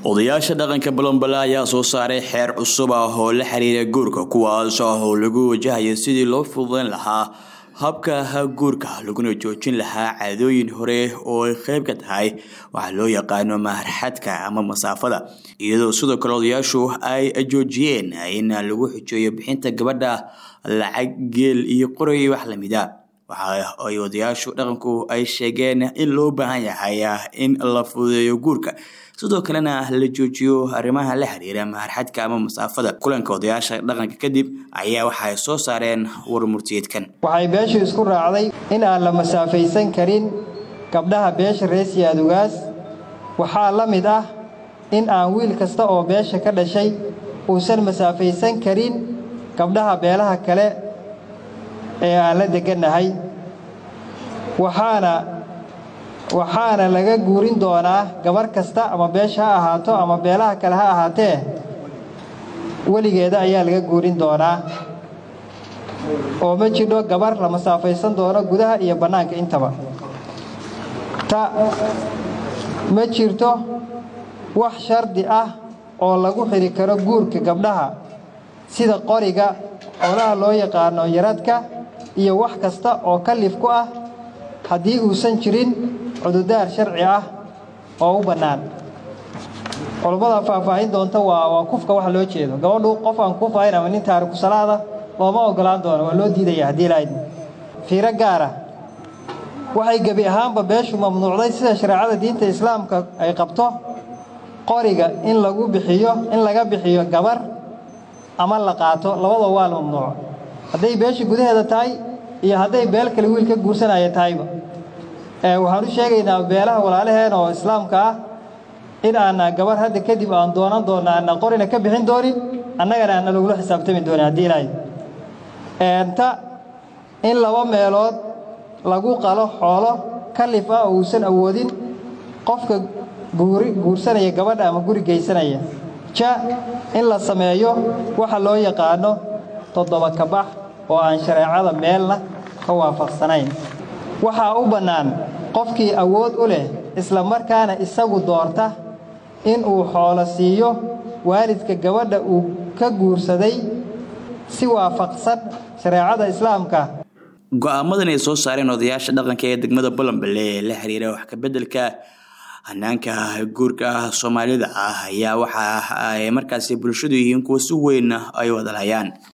odayaasha dhaqanka balonbale ayaa soo saaray xeer cusub ah oo la xiriira guurka kuwaas oo lagu wajahayo sidii loo fududeyn lahaa habka guurka laguna joojin lahaa caadooyin hore oo ay qayb ka tahay waxaa loo yaqaano maharxadka ama masaafada iyadoo sidoo kale odayaashu ay joojiyeen in lagu xujeeyo bixinta gabadha lacag geel iyo qoray wax lamida waxa ay odayaashu dhaqanku ay sheegeen in loo baahan yahay in la fududeeyo guurka sidoo kalena la joojiyo arrimaha la xiriira maharxadka ama masaafada kulanka odayaasha dhaqanka kadib ayaa waxa ay soo saareen warmurtiyeedkan waxay beeshu isku raacday in aan la masaafaysan karin gabdhaha beesha rees yaadugaas waxaa la mid ah in aan wiil kasta oo beesha ka dhashay uusan masaafaysan karin gabdhaha beelaha kale ee aan la degannahay waxaana waxaana laga guurin doonaa gabarh kasta ama beesha ha ahaato ama beelaha kale ha ahaatee weligeeda ayaa laga guurin doonaa oo ma jidho gabarh la masaafaysan doono gudaha iyo bannaanka intaba ta ma jirto wax shardi ah oo lagu xidhi karo guurka gabdhaha sida qoriga xoolaha loo yaqaano yaradka iyo wax kasta oo kalif ku ah haddii uusan jirin cududaar sharci ah oo u bannaan culummada faahfaahin doonta waa waa kufka waxa loo jeedo gabadhu qof aan kufahayn ama nin taariku salaada looma ogolaan doono waa loo diidaya haddii lahayd fiiro gaara waxay gebi ahaanba beeshu mamnuucday sida shareecada diinta islaamka ay qabto qoriga in lagu bixiyo in laga bixiyo gabar ama la qaato labadaba waa la mamnuuco hadday beesha gudaheeda tahay iyo hadday beel kale wiil ka guursanaya tahayba waxaan u sheegaynaa beelaha walaalaheen oo islaamka ah in aanna gabar hadda kadib aan doonan doonna aanna qorina ka bixin doonin annagana aanna lagula xisaabtami doonin haddii ilaahay ta in laba meelood lagu qalo xoolo kalif ah oo uusan awoodin qofka guuri guursanaya gabadha ama guri geysanaya ja in la sameeyo waxa loo yaqaano toddoba kabax oo aan shareecada meelna ka waafaqsanayn waxaa u bannaan qofkii awood u leh isla markaana isagu doorta in uu xoolo siiyo waalidka gabadha uu ka guursaday si waafaqsan shareecada islaamka go-aamadan ay soo saareen odayaasha dhaqanka ee degmada balonbale ee la xiriira wax kabeddelka hanaanka guurka soomaalida ah ayaa waxa ay markaasi bulshadu yihiin kuwa si weyn ay wadalhayaan